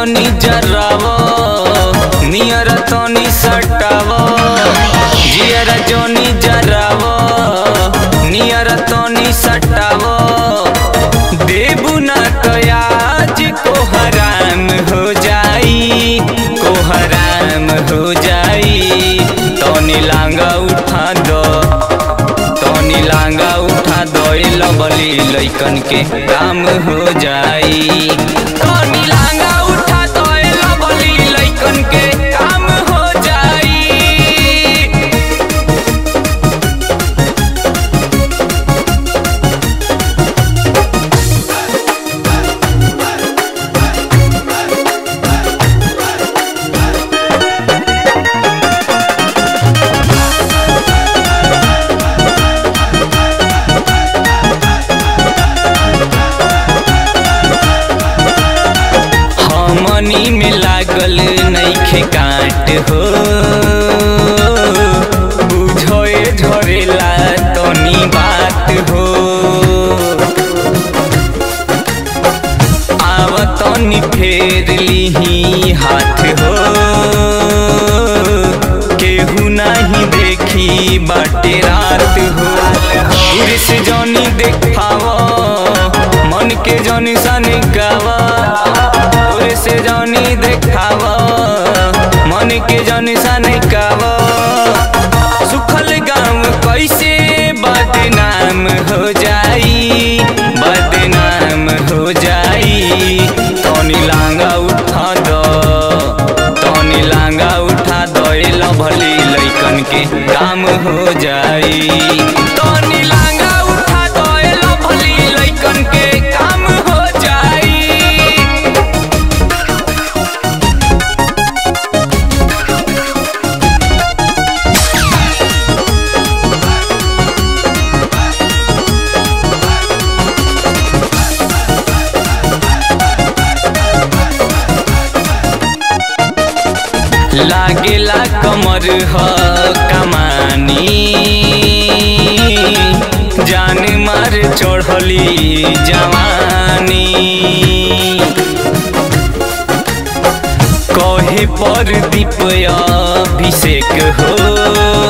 जनी जराव नियर तनी सटाव जियर जनी जराव नियर तनी सटाव देबू ना कयाज को हराम हो जाई को हराम हो जाई तनी लांगा उठा दो तनी लांगा उठा दो लबली लइकन के काम हो जाई तनी लांगा उठा दो लबली लइकन के काम हो जाई हमनी में लागल नइखे काट हो बुझे झरेला तनी बात हो आव तनी फेर लिही हाथ हो केहू नहीं देखी बाटे रात हो पुरुष जनी देखाव मन के जनी सनी गावा से जनी देखाव मन के जनी सनी गाव सुखल गाँव कैसे बदनाम हो जाई बदनाम हो जाई तनी लांगा उठा दो तनी लांगा उठा दो भली लइकन के काम हो जाई तनी लांगा उठा दो भली लइकन के काम हो जाई लागेला कमर ह कमानी जान मार चढ़ली जवानी कहे पर दीप अभिषेक हो